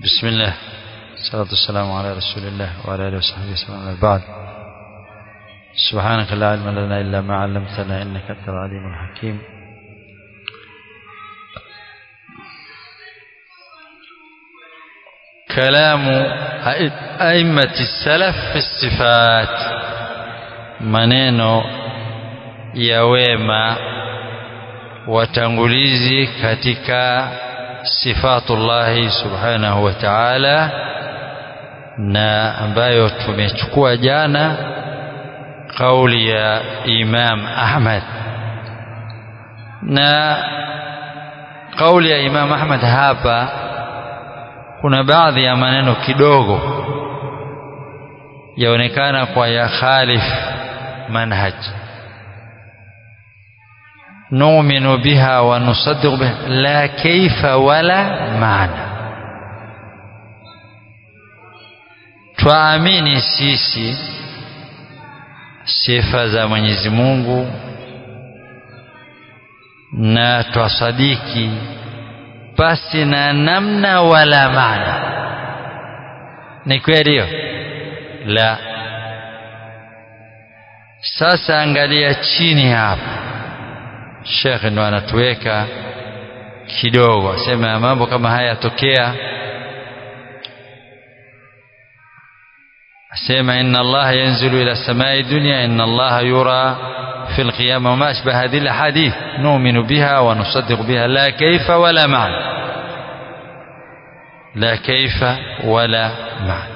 بسم الله الصلاة والسلام على رسول الله وعلى آله وصحبه وسلم بعد سبحانك لا علم لنا إلا ما علمتنا إنك أنت العليم الحكيم كلام أئمة السلف في الصفات maneno ya wema watangulizi katika sifatullahi subhanahu wa ta'ala na ambayo tumechukua jana kauli ya Imam Ahmad na kauli ya Imam Ahmad hapa kuna baadhi ya maneno kidogo yaonekana kwa ya khalif manhaj نؤمن بها ونصدق بها لا كيف ولا معنى twaamini sisi sifa za Mwenyezi Mungu na twasadiki pasi na namna wala maana ni kweli hiyo la sasa angalia chini hapa Sheikh ndo anatuweka kidogo asema mambo kama haya yatokea asema inna Allah yanzilu ila samai dunya inna Allah yura في القيامة وما أشبه هذه الأحاديث نؤمن بها ونصدق بها لا كيف ولا معنى لا كيف ولا معنى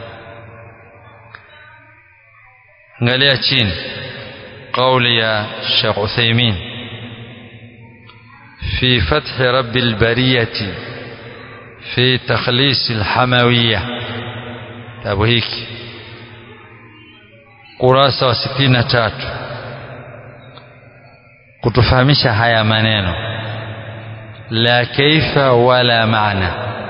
angalia chini قول يا شيخ عثيمين في فتح رب البرية في تخليص الحموية أبو هيك kurasa wa sitini na tatu kutufahamisha haya maneno la kaifa wala maana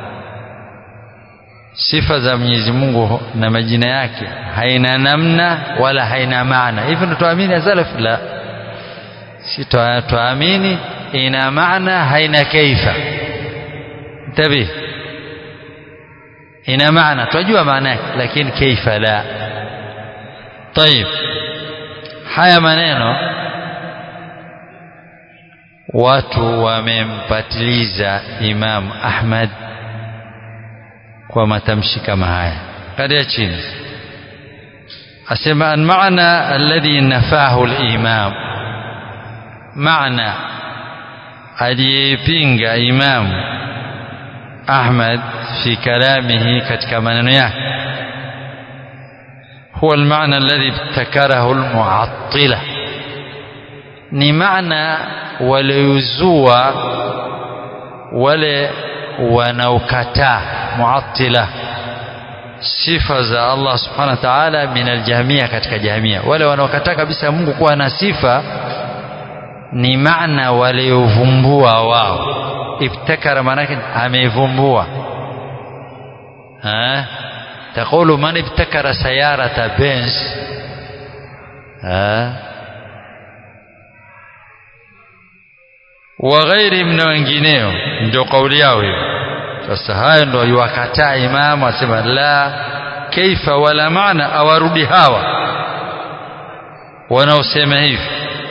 sifa za Mwenyezi Mungu na majina yake haina namna wala haina maana hivyo ndo tuamini salaf la si tuamini ina maana haina kaifa tabi ina maana tunajua maana yake lakini kaifa la طيب haya maneno watu wamempatiliza Imam Ahmad kwa matamshi kama haya kadia chini asema an maana alladhi nafahu al-imam maana aliyepinga Imam Ahmad fi kalamihi katika maneno yake هو المعنى الذي ابتكره المعطلة ni maana waliozua wale wanaokataa muattila sifa za Allah subhanahu wa ta'ala min aljahmia katika jahmia wale wanaokataa kabisa Mungu kuwa na sifa ni maana waliovumbua wao ibtakara maanake amevumbua تقول من ابتكر سيارة بنز ها وغير من wengineo ndio kauli yao hiyo sasa hayo ndio yuwakataa imamu asema la kaifa wala maana awarudi hawa wanaosema hivi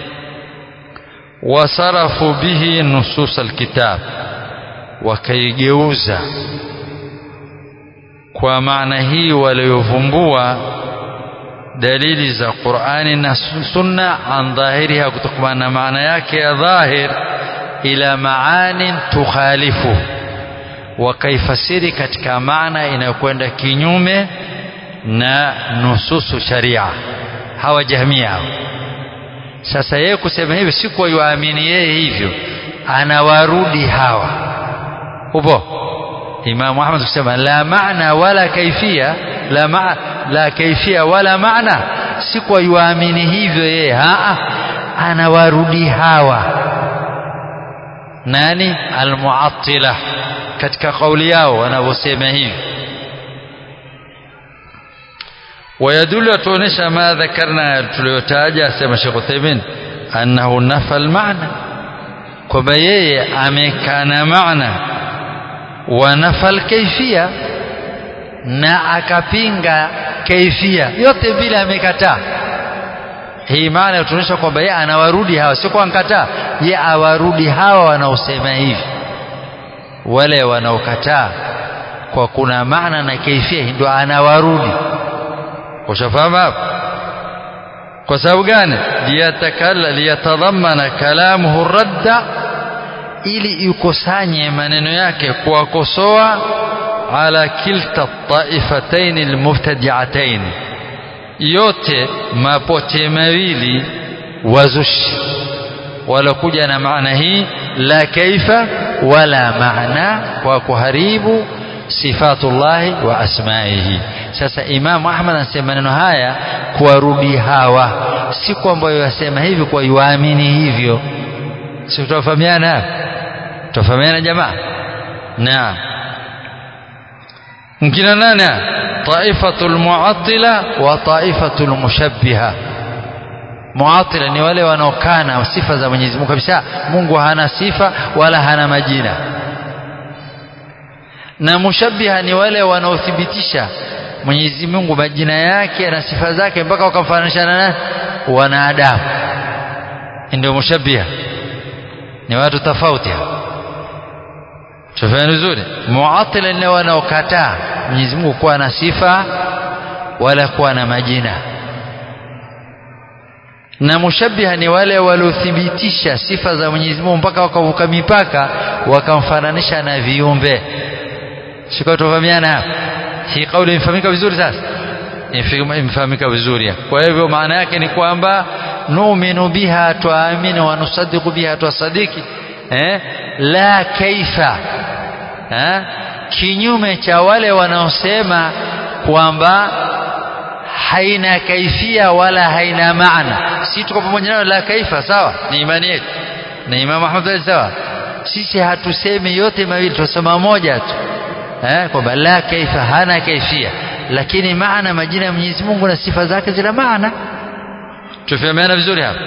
wasarafu bihi nusus alkitab wakaigeuza kwa maana hii waliovumbua dalili za Qur'ani na Sunna an dhahiriha kutokana na maana yake ya dhahir ila maanin tukhalifu wakaifasiri katika maana inayokwenda kinyume na nususu sharia hawa jahmia hawa sasa yeye kusema hivyo si kwa yuamini yeye hivyo anawarudi hawa upo Imam Ahmad kusema la maana wala kaifia la ma, la kaifia wala maana si kwa yuamini hivyo yeye haa anawarudi hawa nani almuattila katika kauli yao wanavyosema hivi ويدل tuonesha ma dhakarna tuliyotaja asema Sheikh Uthaymeen annahu nafa almaana kwamba yeye amekana maana ونفى الكيفية na akapinga kaifia yote vile amekataa hii maana yatuonyesha kwamba yeye anawarudi hawa sio kwa nkataa yeye awarudi hawa wanaosema hivi wale wanaokataa kwa kuna maana na kaifia ndio anawarudi ushafahamu hapo kwa sababu gani liyatakalla liyatadhammana kalamuhu radda ili ikusanye maneno yake kuwakosoa ala kilta taifatayn almubtadi'atayn yote mapote mawili wazushi walokuja na maana hii la kaifa wala maana kwa kuharibu sifatullahi wa asmaihi sasa imamu ahmad anasema maneno haya kuwarudi hawa si kwamba yasema hivi kwa yuamini hivyo si tutafahamiana tutafahamiana jamaa naam mkina nani taifatul muattila wa taifatul mushabbiha muatila ni wale wanaokana sifa za Mwenyezi Mungu kabisa Mungu hana sifa wala hana majina na mushabbiha ni wale wanaothibitisha Mwenyezi Mungu majina yake na sifa zake mpaka wakamfananisha na wanadamu ndio mushabbiha ni watu tofauti tufahamu vizuri muatila ni wanaokataa Mwenyezi Mungu kuwa na sifa wala kuwa na majina na mushabbiha ni wale waliothibitisha sifa za Mwenyezi Mungu mpaka wakavuka mipaka wakamfananisha na viumbe siko tufahamiana hapa hii kauli imefahamika vizuri sasa imefahamika vizuri kwa hivyo maana yake ni kwamba nu'minu biha tuamini wa nusaddiqu biha tusadiki eh la kaifa eh kinyume cha wale wanaosema kwamba haina kaifia wala haina maana si tuko pamoja nayo la kaifa sawa ni imani yetu na Imam Ahmad sawa sisi hatusemi yote mawili tunasema moja tu eh kwamba la kaifa hana kaifia lakini maana majina ya Mwenyezi Mungu na sifa zake zina maana tufahamiana vizuri hapa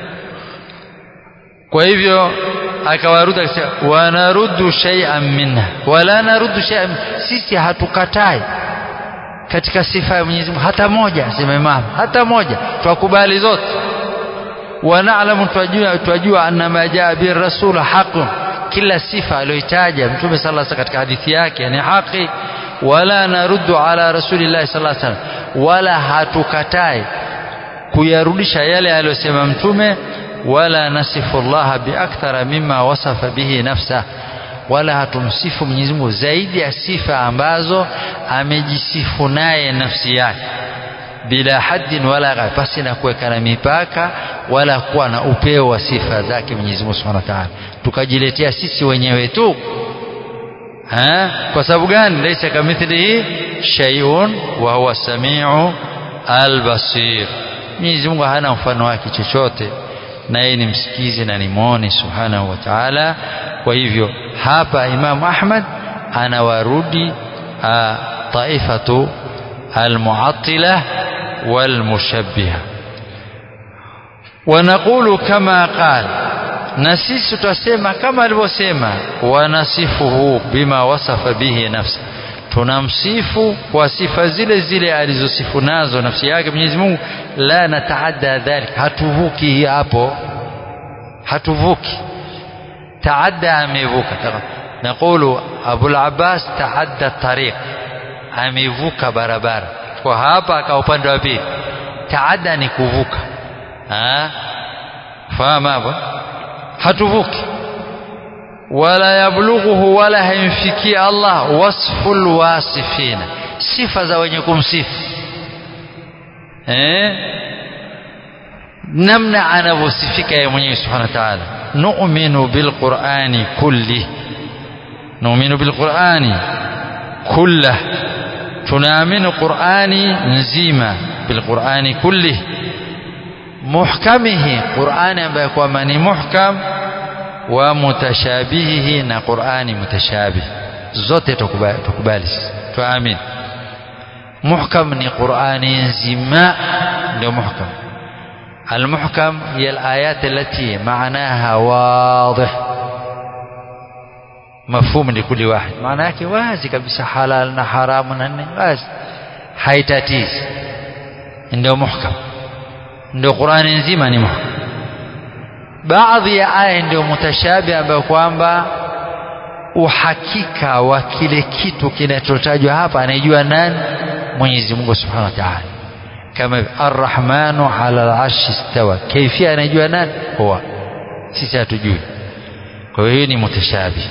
kwa hivyo akawarudi akasema wanaruddu shay'an minha wala naruddu shay'an sisi hatukatai katika sifa ya Mwenyezi Mungu hata moja sema Imam hata moja twakubali zote wanaalamu twajua twajua anna ma jaa bi rasul haqun kila sifa aliyoitaja mtume sallallahu alaihi katika hadithi yake ni haki wala naruddu ala rasulillahi sallallahu alaihi wasallam wala hatukatai kuyarudisha yale aliyosema mtume wala nasifu Allah biakthara mimma wasafa bihi nafsa wala hatumsifu Mwenyezi Mungu zaidi ya sifa ambazo amejisifu naye nafsi yake bila haddin wala ghayr basi na kuweka na mipaka wala kuwa na upeo wa sifa zake Mwenyezi Mungu Subhanahu wa Ta'ala tukajiletea sisi wenyewe tu ha? kwa sababu gani laysa kamithlihi shay'un wa huwa samiu albasir Mwenyezi Mungu hana mfano wake chochote na yeye ni msikizi na ni muone subhanahu wa ta'ala kwa hivyo hapa Imam Ahmad anawarudi taifatu almu'attila walmushabbiha ونقول كما قال na sisi tutasema kama alivyosema wanasifuhu bima wasafa bihi nafsi tunamsifu kwa sifa zile zile alizosifu nazo nafsi yake Mwenyezi Mungu la nataadda dhalik hatuvuki hapo hatuvuki taadda amevuka نقول أبو العباس تعدى الطريق amevuka barabara kwa hapa aka upande wa pili taadda ni kuvuka fahamu hapo hatuvuki wala yablughuhu wala haimfikia Allah wasful wasifina sifa za wenye kumsifu eh namna anavyosifika yeye mwenyewe subhanahu wa ta'ala nu'minu bilqur'ani kulli nu'minu bilqur'ani kullah tunaamini qur'ani nzima bilqur'ani kulli muhkamihi qur'ani ambaye kwamba ni muhkam wa mutashabihihi na qur'ani mutashabih zote tukubali tuamini muhkam ni qur'ani nzima ndio muhkam المحكم هي الآيات التي معناها واضح mafhumu likuli wahid maana yake wazi kabisa halal na haramu na nini wazi haitatizi ndio muhkam ndio Qur'ani nzima ni muhkam baadhi ya aya ndio mutashabi ambayo kwamba uhakika wa kile kitu kinachotajwa hapa anaijua nani Mwenyezi Mungu Subhanahu wa Ta'ala kama Ar-Rahmanu 'ala al-'arshi istawa kaifia anajua nani huwa sisi hatujui kwa hiyo ni mutashabi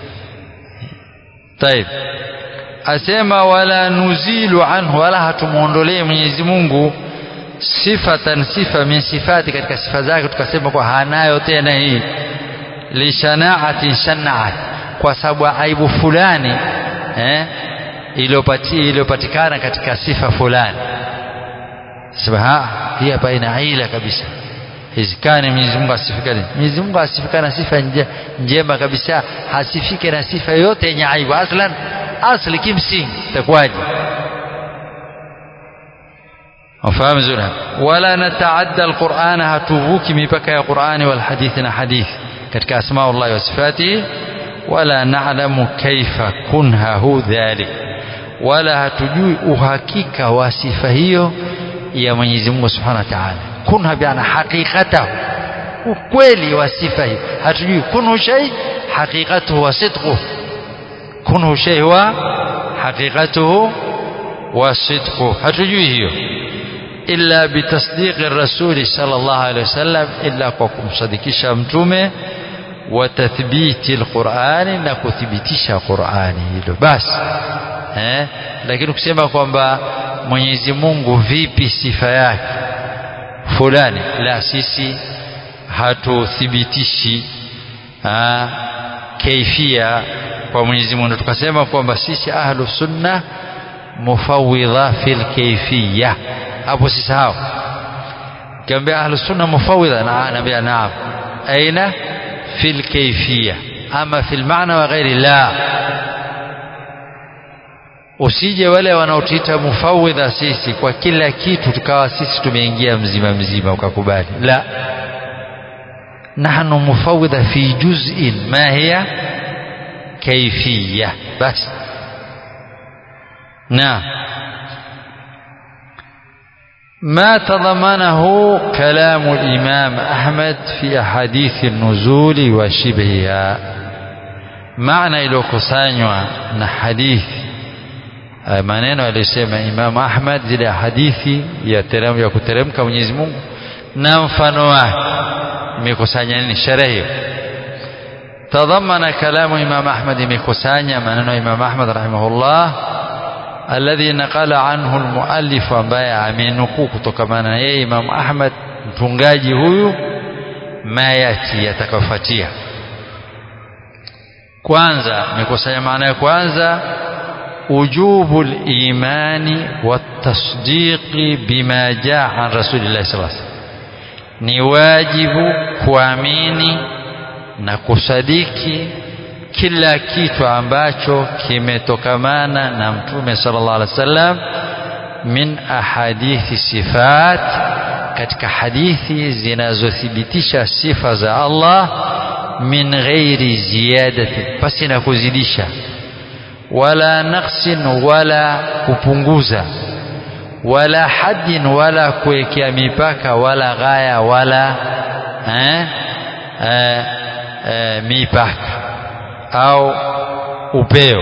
طيب asema wala nuzilu anhu wala hatumuondolee Mwenyezi Mungu sifatan sifa min sifati katika sifa zake tukasema kwa hanayo tena hii lishanaatin shanaat kwa sababu aibu fulani eh iliyopatikana katika sifa fulani sema hii hapa ina ila kabisa hizikani Mwenyezi Mungu asifikane Mwenyezi Mungu asifikana sifa nje, njema kabisa hasifike na sifa yote yenye aibu aslan asli kimsingi itakuwaje wafahamu vizuri wala nataadda alquran hatuvuki mipaka ya qurani wal hadithi na hadithi katika asma Allah wa sifatihi wala na'lamu kaifa kunhahu dhalik wala hatujui uhakika wa sifa hiyo ya Mwenyezi Mungu Subhanahu wa Ta'ala kunha biana haqiqatahu ukweli wa sifa hiyo hatujui kunhu shay haqiqatuhu wa sidquhu kunhu shay wa haqiqatuhu wa sidquhu hatujui hiyo illa bitasdiqi rasuli sallallahu alaihi wasallam illa kwa kumsadikisha mtume wa tathbiti alqur'ani na kuthibitisha qur'ani hilo basi eh lakini kusema kwamba Mwenyezi Mungu vipi sifa yake fulani la sisi hatuthibitishi kaifia kwa Mwenyezi Mungu tukasema kwamba sisi ahlu sunna mufawidha fil kaifiyya hapo sisahau kiambia ahlu sunna mufawidha na naambia naam aina fil kaifiyya ama fil maana wa ghairi la usije wale wanaotuita mufawidha sisi kwa kila kitu tukawa sisi tumeingia mzima mzima ukakubali la nahnu mufawidha fi juz'in ma hiya kayfiyya bas na ما تضمنه كلام الإمام أحمد في أحاديث النزول وشبهها معنى إلو كسانيوا نحديث maneno aliyosema Imam Ahmad zile hadithi ya terem ya kuteremka Mwenyezi Mungu na mfano wake imekusanya nini sherehe hiyo tadhamana kalamu Imam Ahmad imekusanya maneno ya Imam Ahmad rahimahullah alladhi naqala anhu almuallif ambaye amenukuu kutokamana na yeye Imam Ahmad mtungaji huyu mayati yatakayofuatia kwanza imekusanya maana ya kwanza وجوب الإيمان والتصديق بما جاء عن رسول الله صلى الله عليه وسلم ni wajibu kuamini na kusadiki kila kitu ambacho kimetokamana na mtume sallallahu alaihi wasallam min ahadithi sifat katika hadithi zinazothibitisha sifa za Allah min ghairi ziyadati pasi na kuzidisha wala naqsin wala kupunguza wala haddin wala kuwekea mipaka wala ghaya wala eh, eh, eh, mipaka au upeo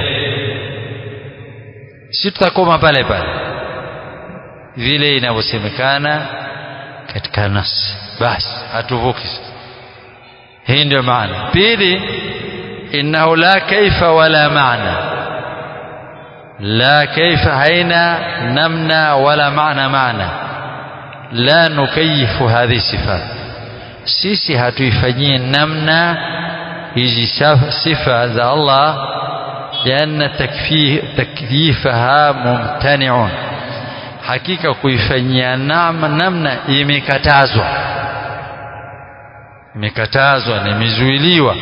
si tutakoma pale pale vile inavyosemekana katika nas basi hatuvuki hii ndio maana pili innahu la kaifa wala maana لا كيف هينا نمنا ولا معنى معنى لا نكيف هذه الصفات sisi hatuifanyii namna hizi sifa za Allah lianna takyifaha mumtaniun hakika kuifanyia namna imekatazwa imekatazwa na imezuiliwa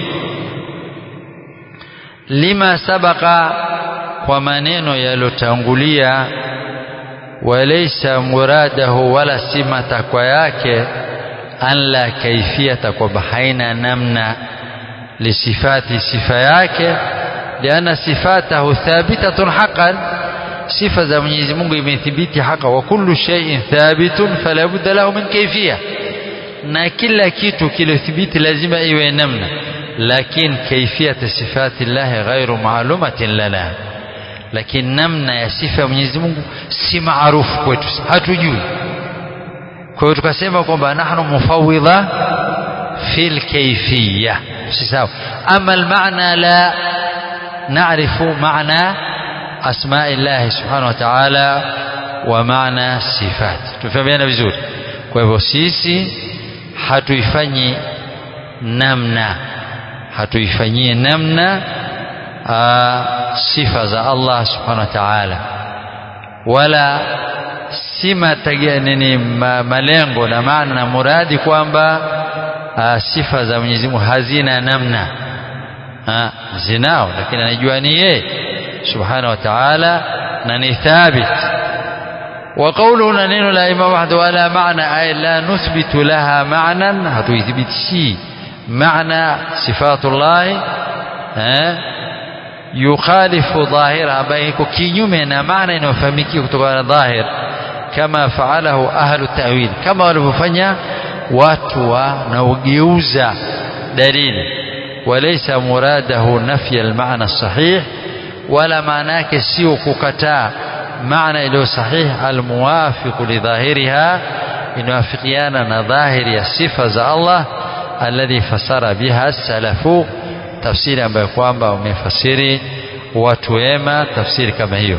lima sabaka kwa maneno yaliyotangulia walaysa muradahu wala si matakwa yake an la kaifiyata kwamba haina namna lisifati sifa yake lianna sifatahu thabitatun haqqan sifa za Mwenyezi Mungu imethibiti haka wa kullu shay'in thabitun fala budda lahu min kayfiyah na kila kitu kiliothibiti lazima iwe namna lakini kaifiyat sifati llahi ghairu maalumatin lana lakini namna ya sifa ya Mwenyezi Mungu si maarufu kwetu hatujui kwa hiyo tukasema kwamba nahnu mufawidha fil kayfiyya si sawa ama almaana la نعرف معنى أسماء الله سبحانه وتعالى ومعنى صفات تفهمين vizuri kwa hivyo sisi hatuifanyi namna hatuifanyie namna aa, sifa za Allah subhanahu wa ta'ala wala si nini ma, malengo na maana na muradi kwamba sifa za Mwenyezi Mungu hazina namna ha, zinao lakini anajua ni yeye subhanahu wa ta'ala na ni thabit وقوله ننين لا إمام واحد ولا معنى أي لا نثبت لها معنى هذا يثبت شيء معنى صفات الله يخالف ظاهرها بينك كينيومنا معنى إنه فهمكي كتبان ظاهر كما فعله أهل التأويل كما walivyofanya watu wanaogeuza dalili وليس مراده نفي المعنى الصحيح ولا معناه sio kukataa معنى له صحيح الموافق لظاهرها inawafikiana na dhahiri ya sifa za Allah alladhi fasara biha salafu tafsiri ambayo kwamba wamefasiri watu wema tafsiri kama hiyo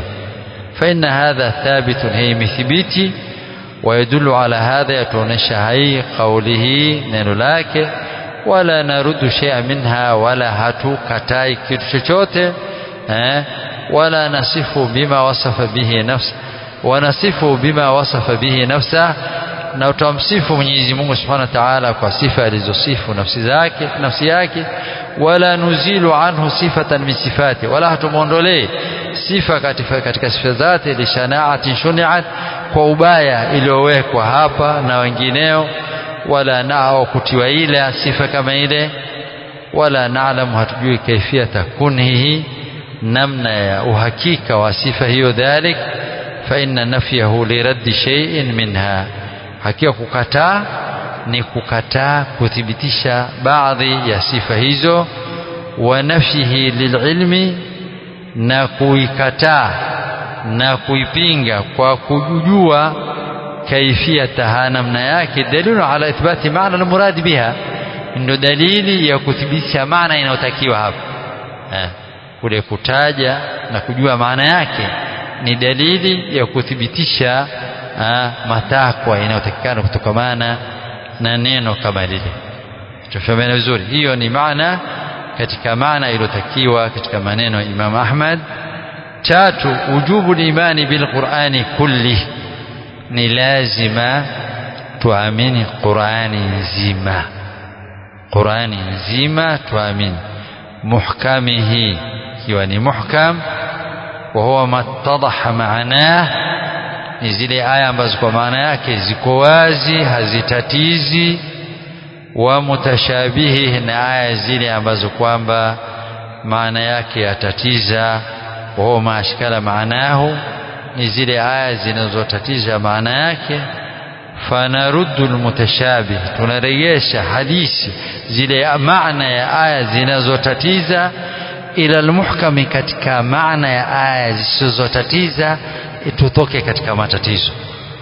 فإن هذا ثابت هي مثبتي ويدل على هذا يتونش هي قوله neno lake wala naruddu shay'a minha wala hatukatai kitu chochote eh wala nasifu bima wasafa bihi nafsi wanasifu bima wasafa bihi nafsa na utamsifu Mwenyezi Mungu Subhanahu wa Ta'ala kwa sifa alizosifu nafsi zake nafsi yake wala nuzilu anhu sifatan min sifati wala hatumuondolee sifa katika, katika sifa zake lishanaatin shuniat kwa ubaya iliyowekwa hapa na wengineo wala nao kutiwa ila sifa kama ile wala naalamu hatujui kaifiyata kunhihi namna ya uhakika wa sifa hiyo dhalik fa inna nafyahu liraddi shay'in minha hakika kukataa ni kukataa kuthibitisha baadhi ya sifa hizo wa nafyihi lililmi na kuikataa na kuipinga kwa kujua kaifiyataha namna yake dalilu ala ithbati maana almurad biha ndio dalili ya kuthibitisha maana inayotakiwa hapa eh, kule kutaja na kujua maana yake ni dalili ya kuthibitisha ah, matakwa inayotakikana kutokamana na neno kama lile tufahamana vizuri hiyo ni maana katika maana iliyotakiwa katika maneno ya Imam Ahmad tatu ujubu imani bil Qur'ani kulli ni lazima tuamini Qur'ani nzima Qur'ani nzima tuamini muhkamihi ikiwa ni muhkam wa huwa mattadaha maanah ni zile aya ambazo kwa maana yake ziko wazi hazitatizi wa mutashabihi na aya zile ambazo kwamba maana yake yatatiza wa huwa maashkala maanahu ni zile aya zinazotatiza maana yake fanaruddu almutashabih tunarejesha hadithi zile maana ya aya zinazotatiza ila almuhkami katika maana ya aya zisizotatiza tutoke katika matatizo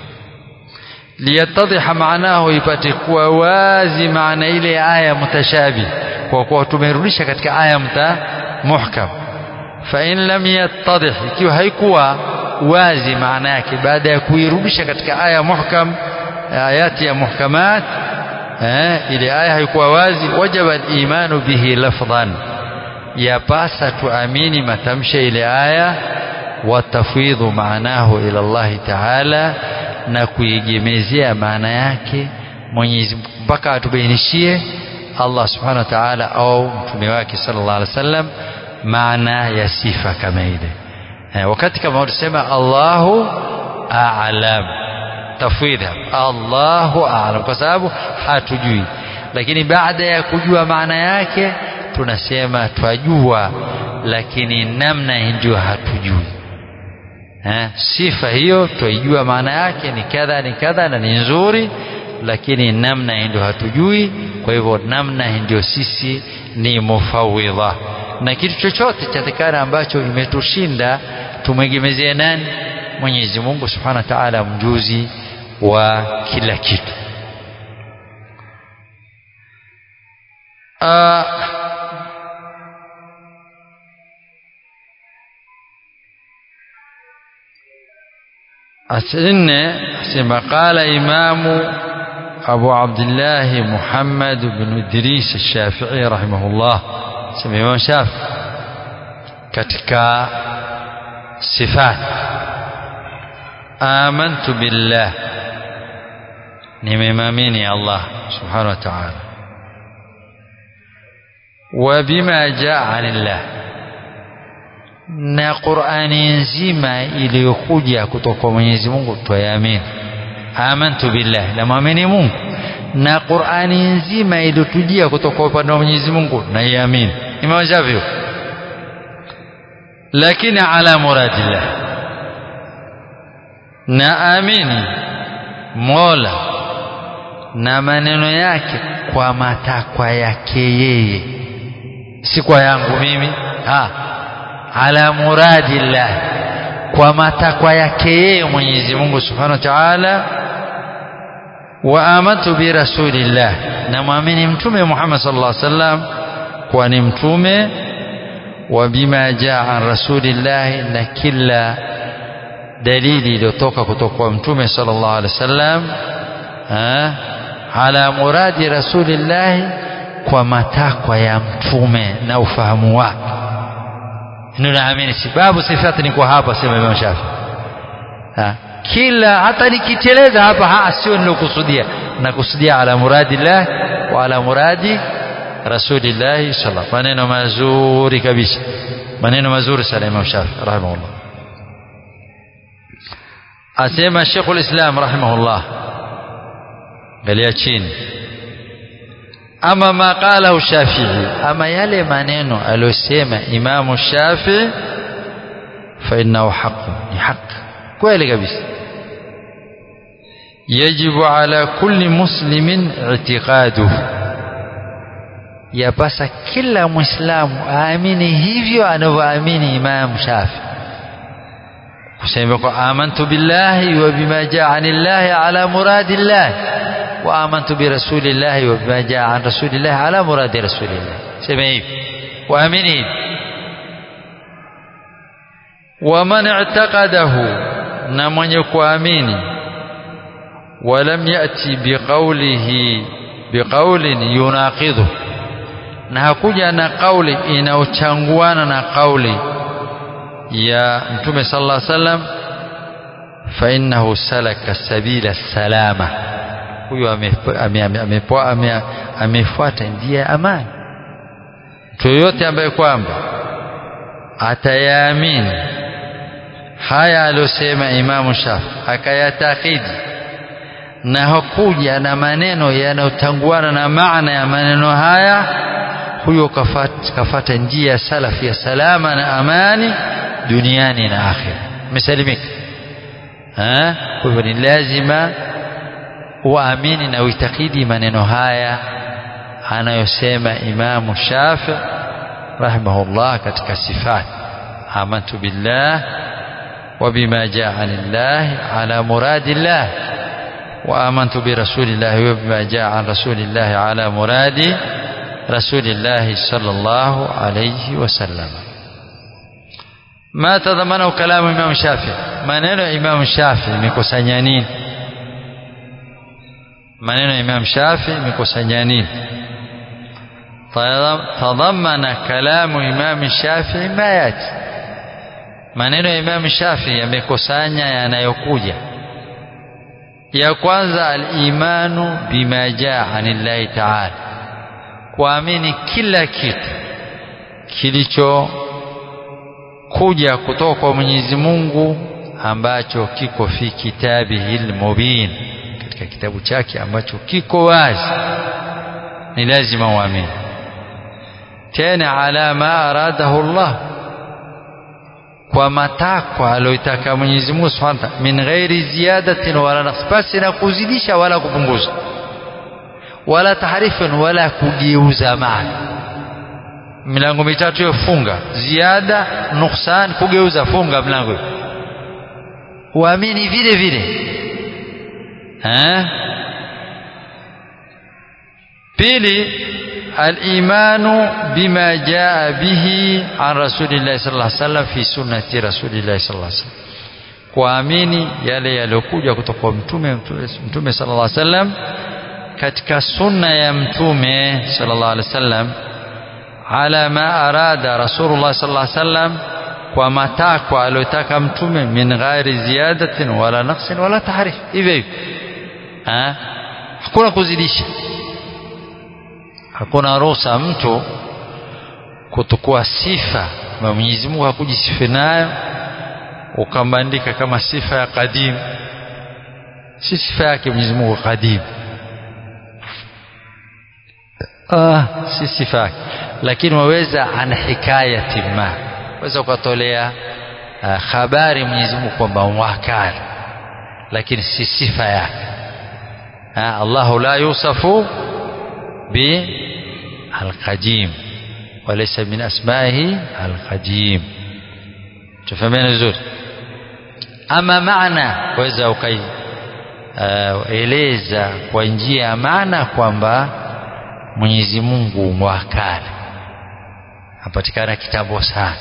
liyatadhiha maanahu ipate kuwa wazi maana ile aya mutashabih kwa kuwa tumerudisha katika aya mta muhkam fa in lam yattadih ikiwa haikuwa wazi maana yake baada ya kuirudisha katika aya muhkam ayati ya muhkamat eh, ile aya haikuwa wazi wajaba al-imanu bihi lafdhan yapasa tuamini matamshi ile aya watafwidhu maanahu ila Allah Ta'ala na kuiegemezea maana yake Mwenyezi mpaka atubainishie Allah Subhanahu wa Ta'ala au mtume wake sallallahu alaihi wasallam maana ya sifa kama ile eh, wakati kama tunasema Allahu a'lam tafwidha Allahu a'lam kwa sababu hatujui lakini baada ya kujua maana yake tunasema twajua lakini namna ndio hatujui eh, sifa hiyo twaijua maana yake ni kadha ni kadha na ni nzuri lakini namna ndio hatujui kwa hivyo namna ndio sisi ni mufawidha na kitu chochote chatekana ambacho imetushinda tumwegemezie nani Mwenyezi Mungu Subhanahu wa Ta'ala mjuzi wa kila kitu uh, أسئلنا أسئلنا قال إمام أبو عبد الله محمد بن إدريس الشافعي رحمه الله سمي إمام شافعي katika sifat amantu billah nimemamini Allah subhanahu wa ta'ala wa bima jaa anillah na Qur'ani nzima iliyokuja kutoka kwa Mwenyezi Mungu twayamini amantu billah na muamini Mungu na Qur'ani nzima iliyotujia kutoka kwa upande wa Mwenyezi Mungu naiamini imewajavyo lakini ala muradillah naamini Mola na maneno yake kwa matakwa yake yeye si kwa yangu mimi ha ala muradillah kwa matakwa yake yeye Mwenyezi Mungu Subhanahu wa Ta'ala wa amantu bi rasulillah na muamini mtume Muhammad sallallahu alaihi wasallam kwa ni mtume wa bima jaa an rasulillah na kila dalili iliyotoka kutoka kwa mtume sallallahu alaihi wasallam ala muradi rasulillah kwa matakwa ya mtume na ufahamu wake ninaamini sababu sifati ni kwa hapa sema Imam Shafi ha. kila hata nikiteleza hapa ha sio nilokusudia nakusudia ala muradillah wa ala muradi rasulillah sallallahu maneno mazuri kabisa maneno mazuri sana Imam Shafi rahimahullah asema Sheikhul Islam rahimahullah galia chini ama ma qalahu Shafi'i ama yale maneno aliyosema Imam Shafi'i fa innahu haqqun ni haki kweli kabisa yajibu ala kulli muslimin i'tiqaduhu yapasa kila muislamu aamini hivyo anavyoamini Imam Shafi'i kusema kwa amantu billahi wa bima jaa anillahi ala muradillah wa amantu bi rasulillahi wa bima jaa an rasulillahi ala muradi rasulillah sema hivi waamini hivi wa man i'taqadahu na mwenye kuamini ولم يأتي بقوله بقول يناقضه na hakuja na kauli inaochanguana na kauli ya mtume sallallahu alaihi wasallam fa innahu salaka sabila salama huyo amefuata njia ya amani mtu yoyote ambaye kwamba atayaamini haya aliyosema imamu shafi akayatakidi na hakuja na maneno yanayotanguana na maana ya maneno haya huyo kafata, kafata njia salafi ya salama na amani duniani na akhira umesalimika kwa hivyo ni lazima uamini na uitakidi maneno haya anayosema imamu shafi rahimahullah katika sifat amantu billah وبما جاء عن الله على مراد الله وآمنت برسول الله وبما جاء عن رسول الله على مراد رسول الله صلى الله عليه وسلم ما تضمنه كلام الإمام الشافعي maneno ya Imam Shafi imekusanya nini maneno ya Imam Shafi imekusanya nini tadhammana kalamu Imam Shafi ma yati maneno ya Imam Shafi yamekusanya yanayokuja ya kwanza al-imanu bima jaa anillahi ta'ala kuamini kila kitu kilicho kuja kutoka kwa Mwenyezi Mungu ambacho kiko fi kitabihi mubin katika kitabu chake ambacho kiko wazi ni lazima uamini tena ala ma aradahu Allah kwa matakwa aliyotaka Mwenyezi Mungu Subhanahu wa Ta'ala min ghairi ziyadatin wala naqs basi na kuzidisha wala kupunguza wala tahrifin wala kugeuza maana milango mitatu hiyo funga ziada nuksan kugeuza funga mlango uamini vile vile eh pili الإيمان بما جاء به عن رسول الله صلى الله عليه وسلم في سنة رسول الله صلى الله عليه وسلم kuamini yale yaliyokuja kutoka kwa mtume mtume sallallahu alaihi wasallam katika sunna ya mtume sallallahu alaihi wasallam ala ma arada rasulullah sallallahu alaihi wasallam kwa matakwa aliyotaka mtume min ghairi ziyadatin wala naqsin wala tahrif hivyo hivyo hakuna kuzidisha hakuna ruhusa mtu kutukua sifa na Mwenyezi Mungu hakujisifu nayo ukambandika kama sifa ya qadim si sifa yake Mwenyezi Mungu qadim ah si sifa yake lakini waweza ana hikayati ma waweza ukatolea uh, habari Mwenyezi Mungu kwamba wakali lakini si sifa yake Allahu la yusafu bi القديم وليس من أسمائه القديم تفهمين vizuri ama maana waweza ukaieleza uh, kwa njia ya maana kwamba Mwenyezi Mungu mwakale apatikana kitambo sana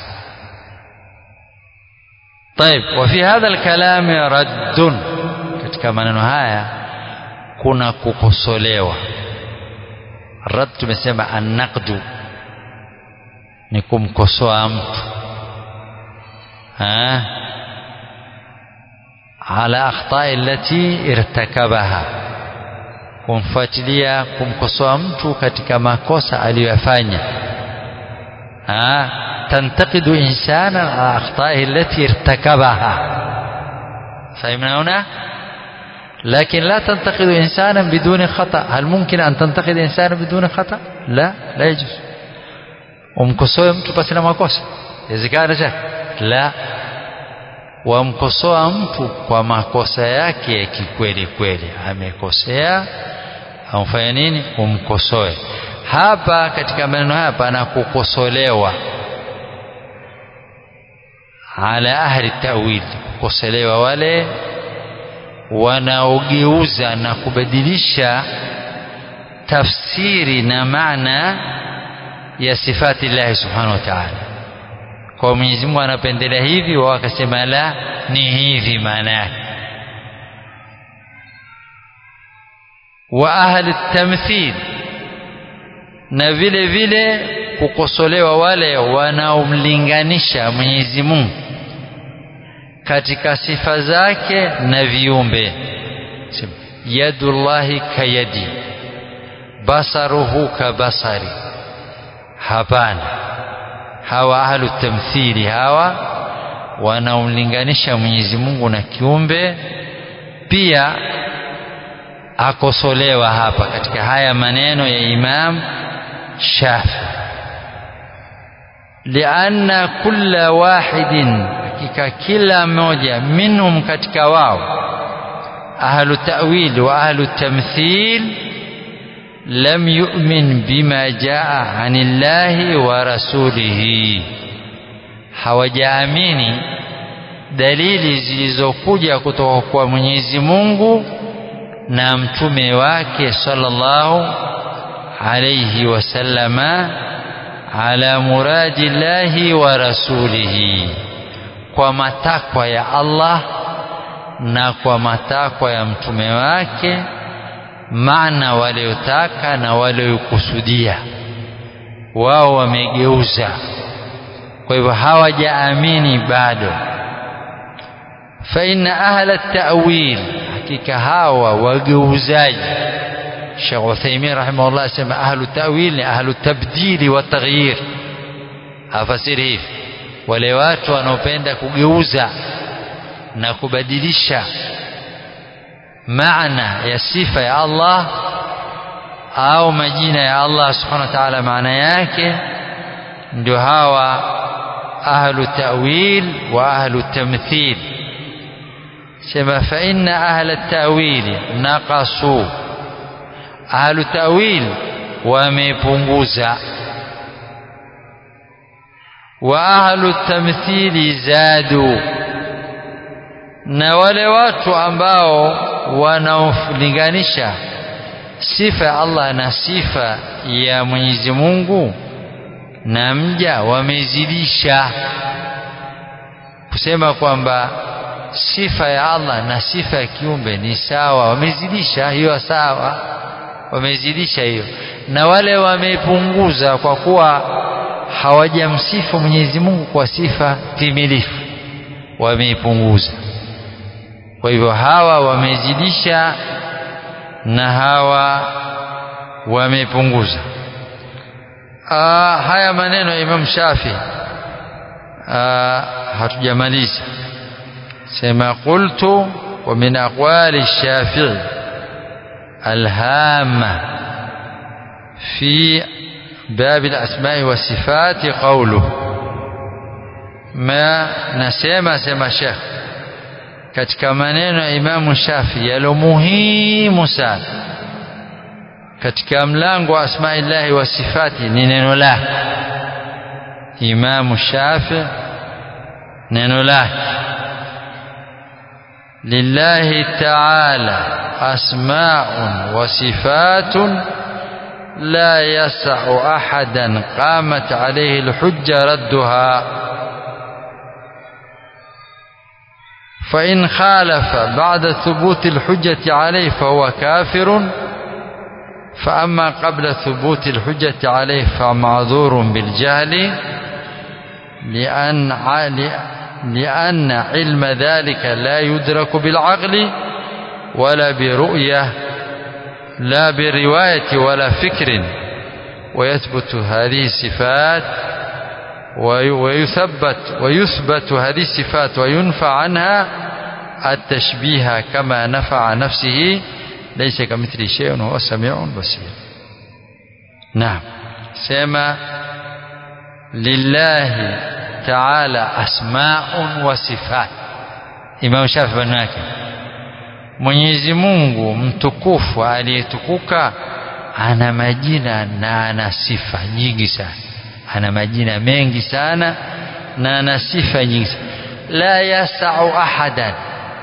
طيب وفي هذا الكلام رد katika maneno haya kuna kukosolewa rad tumesema annaqdu ni kumkosoa mtu ha ala akhtai allati irtakabaha kumfuatilia kumkosoa mtu katika makosa aliyoyafanya ha tantaqidu insana ala akhtai allati irtakabaha فهمنا هنا لكن لا تنتقد إنسانا بدون خطأ هل ممكن أن تنتقد إنسانا بدون خطأ لا لا يجوز umkosoe mtu pasi na makosa inawezekana cha la wamkosoa mtu kwa makosa yake ya kikweli kweli amekosea amfanya nini umkosoe hapa katika maneno haya pana kukosolewa ala ahli tawil kukosolewa wale wanaogeuza na kubadilisha tafsiri na maana ya sifati llahi subhanahu wa ta'ala kwa Mwenyezi Mungu anapendelea hivi wao wakasema la ni hivi maana yake wa ahli tamthil na vile vile kukosolewa wale wanaomlinganisha Mwenyezi Mungu katika sifa zake na viumbe yadullahi kayadi basaruhu kabasari hapana hawa ahlu tamthili hawa wanaomlinganisha Mwenyezi Mungu na kiumbe pia akosolewa hapa katika haya maneno ya Imam Shafi lianna kulla wahidin hakika kila mmoja minhum katika wao ahlu ta'wil wa ahlu tamthil lam yu'min bima jaa anillahi wa rasulihi hawajaamini dalili zilizokuja kutoka kwa Mwenyezi Mungu na mtume wake sallallahu alayhi wasallama ala muradi llahi wa rasulihi kwa matakwa ya Allah na kwa matakwa ya mtume wake maana waliotaka na waliokusudia wao wamegeuza kwa hivyo hawajaamini bado fa inna ahla at-ta'wil hakika hawa wageuzaji Sheikh Uthaymeen rahimahullah asema ahlu ta'wil ni ahlu tabdili wa taghyir afasiri hivi wale watu wanaopenda kugeuza na kubadilisha maana ya sifa ya Allah au majina ya Allah subhanahu wa ta'ala maana yake ndio hawa ahlu ta'wil wa ahlu tamthil sema fa inna ahla ta'wil naqasu ahlu ta'wil wamepunguza wa ahlu tamthili zadu na wale watu ambao wanaolinganisha sifa ya Allah na sifa ya Mwenyezi Mungu na mja wamezidisha kusema kwamba sifa ya Allah na sifa ya kiumbe ni sawa wamezidisha hiyo sawa wamezidisha hiyo na wale wamepunguza kwa kuwa hawajamsifu Mwenyezi Mungu kwa sifa timilifu wameipunguza kwa hivyo hawa wamezidisha na hawa wamepunguza haya maneno ya Imam Shafi hatujamaliza sema qultu wa min aqwali Shafi'i الهامة في باب الأسماء والصفات قوله ما نسمع سمع شيخ katika maneno ya Imamu Shafi yalo muhimu sana katika mlango wa asmaillahi wa sifati ni neno lake Imamu Shafi neno lake lillahi ta'ala أسماء وصفات لا يسع أحدا قامت عليه الحجة ردها فإن خالف بعد ثبوت الحجة عليه فهو كافر فأما قبل ثبوت الحجة عليه فمعذور بالجهل لأن لأن علم ذلك لا يدرك بالعقل ولا برؤية لا برواية ولا فكر ويثبت هذه الصفات ويثبت ويثبت هذه الصفات وينفى عنها التشبيه كما نفع نفسه ليس كمثل شيء وهو سميع بصير نعم سما لله تعالى أسماء وصفات إمام شافعي بن Mwenyezi Mungu mtukufu aliyetukuka ana majina na ana sifa nyingi sana ana majina mengi sana na ana sifa nyingi sana la yasau ahadan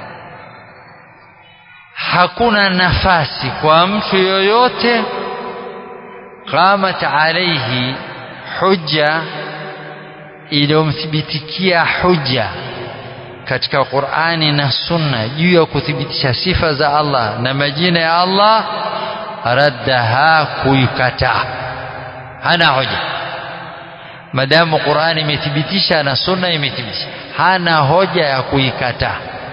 hakuna nafasi kwa mtu yoyote qamat alaihi hujja iliyomthibitikia hujja katika Qur'ani na Sunna juu ya kuthibitisha sifa za Allah na majina ya Allah raddaha kuikataa hana hoja madamu Qur'ani imethibitisha na Sunna imethibitisha hana hoja ya kuikataa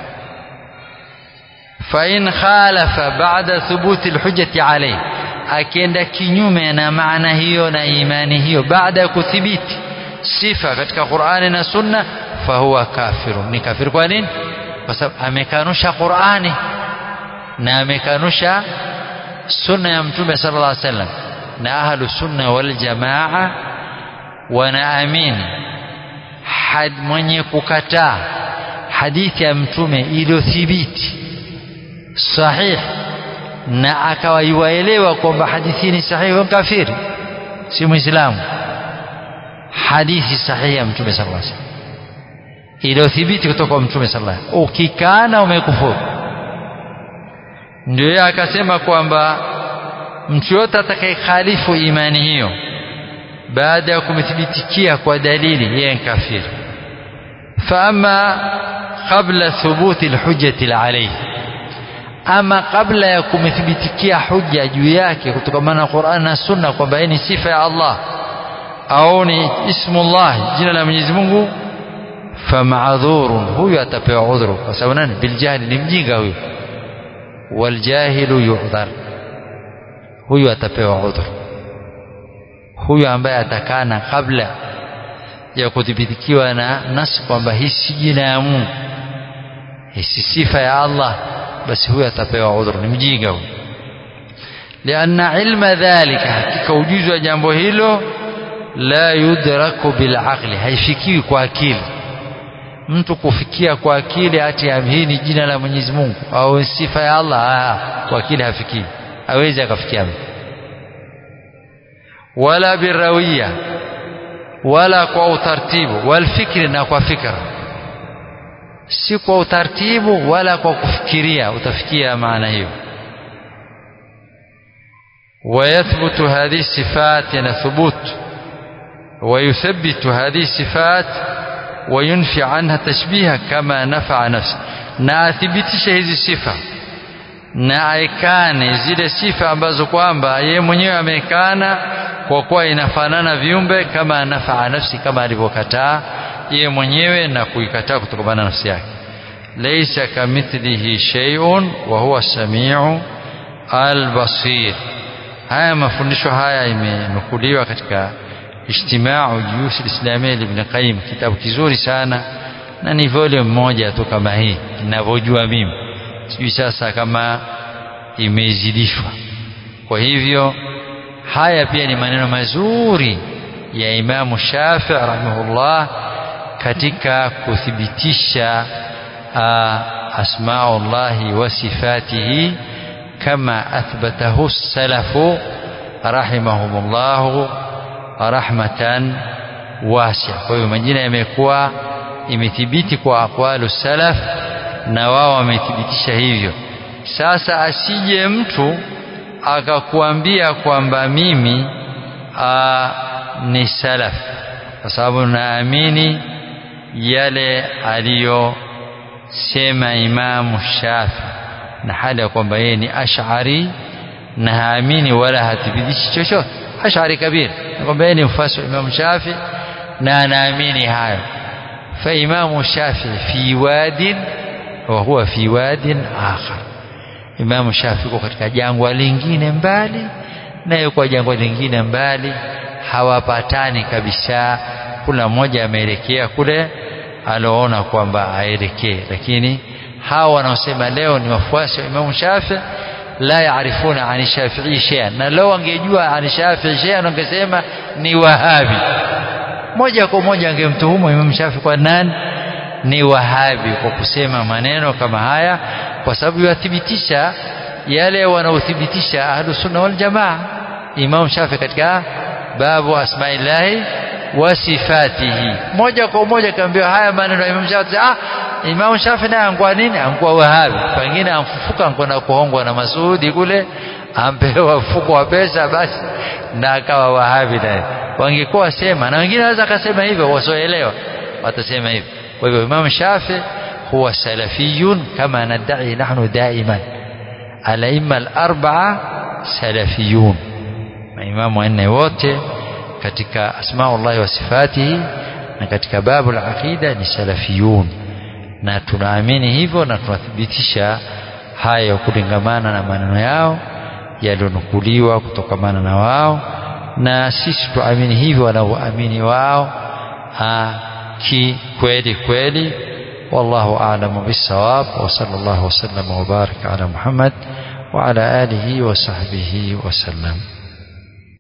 fa in khalafa ba'da thubuti alhujjati alayhi akienda kinyume na maana hiyo na imani hiyo baada ya kuthibiti sifa katika Qur'ani na Sunna fahuwa kafiru ni kafir kwa nini kwa sababu amekanusha Qur'ani na amekanusha sunna ya mtume sallallahu alaihi wasallam na ahlu sunna wal jamaa wanaamini had mwenye kukataa hadithi ya mtume iliyothibiti sahih na akawa yuwaelewa kwamba hadithi ni sahihi kafiri si muislamu hadithi sahihi ya mtume sallallahu alaihi wasallam iliyothibiti kutoka kwa mtume sallallahu alaihi wasallam ukikana umekufuru ndio yeye akasema kwamba mtu yote atakayekhalifu imani hiyo baada ya kumthibitikia kwa dalili yeye ni kafiri فأما قبل ثبوت الحجة عليه ama kabla ya kumthibitikia hujja juu yake kutokana na Qur'an na Sunna kwamba ni sifa ya Allah au ni ismullah jina la Mwenyezi Mungu famadhurun huyu atapewa udhuru kwa sababu nani biljahili ni mjinga huyu waljahilu yu'dhar huyu atapewa udhuru huyu ambaye atakana kabla ya kuthibitikiwa na nas kwamba hii si jina ya Mungu hii si sifa ya Allah basi huyu atapewa udhuru ni mjinga huyu lianna ilma dhalika hakika ujuzi wa jambo hilo la yudraku bilaqli haifikiwi kwa akili mtu kufikia kwa akili ati hii ni jina la Mwenyezi Mungu au sifa ya Allah ah, kwa akili hafikii hawezi akafikia wala birawiya wala kwa utaratibu walfikri na kwa fikra si kwa utaratibu wala kwa kufikiria utafikia maana hiyo ويثبت هذه الصفات يعني ثبوت ويثبت هذه الصفات وينفي عنها تشبيها كما نفع نفسه na athibitishe hizi sifa na aikane zile sifa ambazo kwamba yeye mwenyewe ameikana kwa kuwa inafanana viumbe kama anafaa nafsi kama alivyokataa yeye mwenyewe na kuikataa kutokana na nafsi yake laysa kamithlihi shay'un wa huwa samiu albasir haya mafundisho haya imenukuliwa katika ijtimau juyush alislamia ibn qayyim kitabu kizuri sana na ni volume moja tu kama hii ninavyojua mimi sijui sasa kama imezidishwa kwa hivyo haya pia ni maneno mazuri ya Imamu Shafi rahimahullah katika kuthibitisha asmaullahi wa sifatihi kama athbatahu salafu rahimahumullahu rahmatan wasia kwa hiyo majina yamekuwa imethibiti kwa aqwalu salaf na wao wamethibitisha hivyo sasa asije mtu akakuambia kwamba mimi aa, ni salaf kwa sababu naamini yale aliyosema Imamu Shafi na hali ya kwamba yeye ni ash'ari na haamini wala hathibitishi chochote ash'ari kabir kwamba yeye ni mfuasi wa Imamu Shafi na anaamini hayo fa Imamu Shafi fi wadin wa huwa fi wadin akhar Imamu Shafi yuko katika jangwa lingine mbali na yuko jangwa lingine mbali hawapatani kabisa kula mmoja ameelekea kule aloona kwamba aelekee lakini hawa wanaosema leo ni wafuasi wa Imamu Shafi la yaarifuna ani Shafi'i shay'an na leo wangejua ani Shafi'i shay'an wangesema ni wahabi moja kwa moja angemtuhumu Imam Shafi kwa nani ni wahabi kwa kusema maneno kama haya kwa sababu yathibitisha yale wanaothibitisha ahlus sunna wal jamaa Imam Shafi katika babu asmaillahi wa sifatihi moja kwa moja kaambiwa haya maneno ya Imam Shafi ah Imam Shafi naye angua nini angua wahabi pengine amfufuka kwenda kuhongwa na Masudi kule ampewa mfuko wa pesa basi na akawa wahabi naye wangekuwa sema na wengine wanaweza akasema hivyo wasioelewa watasema hivyo kwa hivyo Imam Shafi huwa salafiyun kama nadai nahnu daiman alaima al-arba'a salafiyun maimamu wanne wote katika asmaullahi wa sifatihi na katika babu al-aqida ni salafiyun na tunaamini hivyo na tunathibitisha hayo kulingamana na maneno yao yaliyonukuliwa kutokamana na wao na sisi tuamini hivyo wanavyoamini wao ki kweli kweli والله أعلم بالصواب وصلى الله وسلم وبارك على محمد وعلى آله وصحبه وسلم